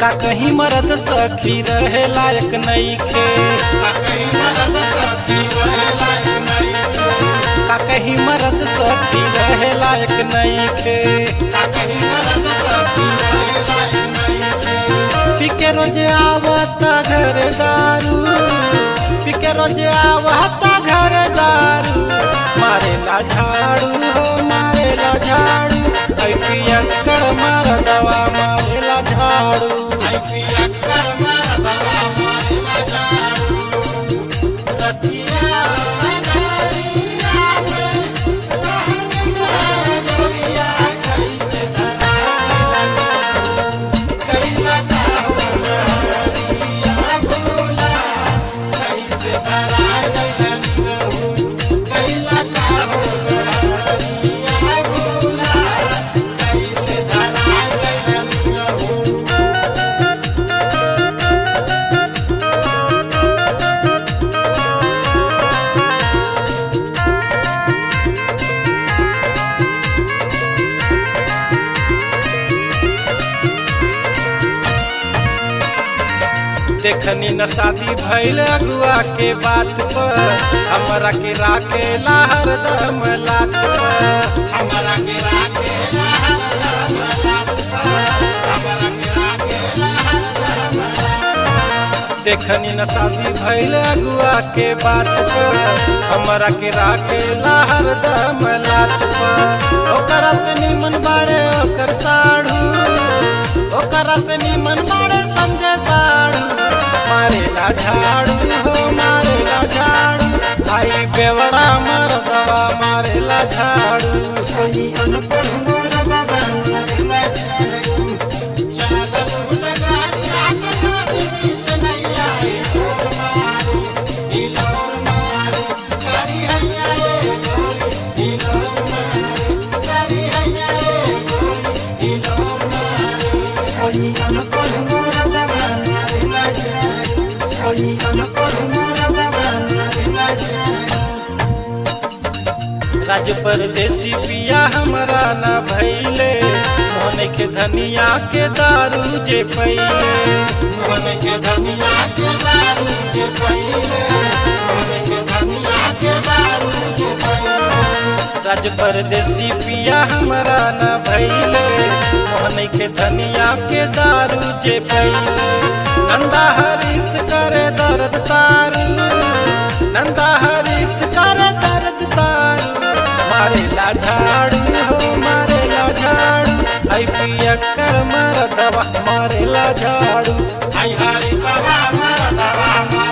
का कहीं मरद सखी रहे लायक नईखे का कहीं मरद सखी रहे लायक नईखे पिके रोज आवता घर दारू पिके रोज आवता घर दारू मारेला झाड़ू हो मारेला झाड़ू ऐ पियक्कड़ मार दवा मारेला झाड़ू रतिया नगरिया में रहनिया जोगिया कैसे धराला कैला का होरिया भोला कैसे धराला कैला का होरिया भोला कैसे धराला देखनी न शादी भइल अगुआ के बात पर हमरा के राखे हरदम लात पर देखनी न शादी भइल अगुआ के बात पर हमरा के राखे हरदम लात पर ओकरा से निमन बाड़े ओकर साढ़ू ओकरा से निमन बाड़े संजय साढ़ू मारेला झाड़ू हो मारेला झाड़ू आई बेवड़ा मर दवा मारेला झाड़ू राज परदेसी पिया हमरा ना भैले मोहन के धनिया के दारू जे पैले मोहन के धनिया के दारू के पहिले मोहन के धनिया के दारू के पहिले राज परदेसी पिया हमरा ना भैले मोहन के धनिया के दारू जे पैले नंदा हरीश करे दर्द तारू नंदा हरीश करे दर्द तारू मारेला झाड़ू हो मारेला झाड़ू आई पियक्कड़ मर दवा मारेला झाड़ू आई हरी सभा मरदवा